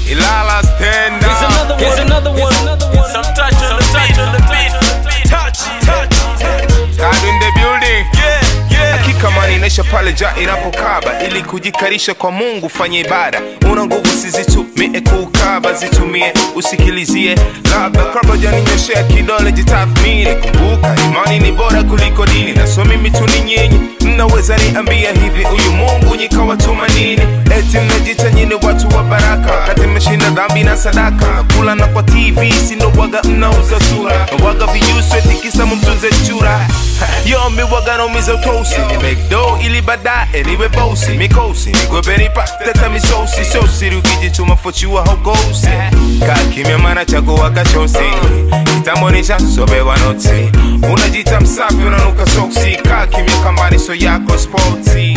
Ilala stand Here's up. another one. Here's another one. Some touch on the beat. On the beat. Touch, touch. God in the building. Yeah, yeah. hakika maninesha pale ja inapokaba ili kujikarisha kwa mungu fanye ibada una nguvu sizitumie kuukaba zitumie usikilizie labda kabla janinyoshea kidole jitathmini kumbuka imani ni bora kuliko dini na so mimi tu ni nyinyi mnaweza niambia hivi huyu mungu nyikawatuma nini eti mnajita nyini watu wa baraka wakati mmeshinda dhambi na sadaka nakula na kwa tv sinowaga mnauza sura waga viyuswe tikisa mumtunze chura yo miwaga naumiza utosi ni mcdo ili baadaye niwe bosi mikosi nigwebenipa teta misosi so siri ukijituma fochua haukosi kaa kimya mana chagua kachosi kitambonisha sobewa notsi unajita msafi unanuka soksi kaa kimya kambaniso yako sporti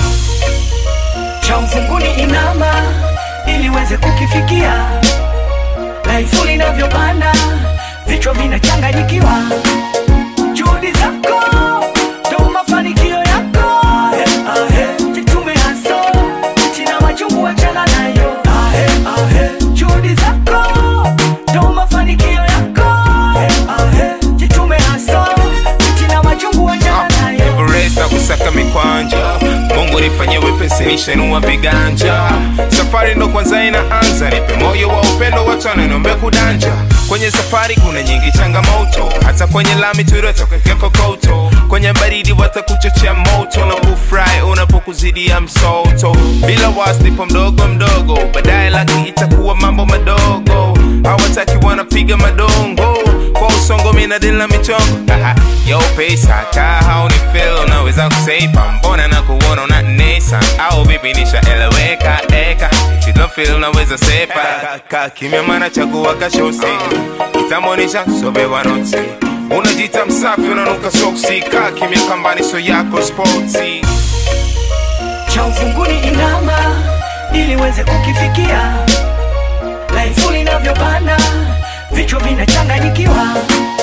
cha mfunguni inama ili uweze kukifikia laifu linavyopanda vichwa vinachanganyikiwa juhudi zako ndo mafanikio yako Ahe, ahe. jitume haso china machungu wachana nayo Ahe, ahe. juhudi zako ndo mafanikio yako Ahe, ahe. jitume haso china machungu wachana nayo Everest na kusaka mikwanja mungu nifanye wepesi nishenua viganja safari ndo kwanza inaanza nipe moyo wa upendo watu wananiombe kudanja kwenye safari kuna nyingi changamoto hata kwenye lami turotokekea kokoto kwenye baridi watakuchochea moto na kufurahi unapokuzidia msoto bila wasnipo mdogo mdogo baadaye laki itakuwa mambo madogo hawataki wanapiga madongo kwa usongo minadili na michongo Aha, yo pesa kaa hauni feel unaweza kuseipa mbona na kuona unanesa au vipi nishaeleweka eka if you don't feel unaweza sepa Ka- ka kimya mana chagua kashosi kitambonisha sobewa notsi unajita msafi unanuka soksi kaa kimya kambaniso yako sporti cha ufunguni inama ili uweze kukifikia laifu linavyopanda vichwa vinachanganyikiwa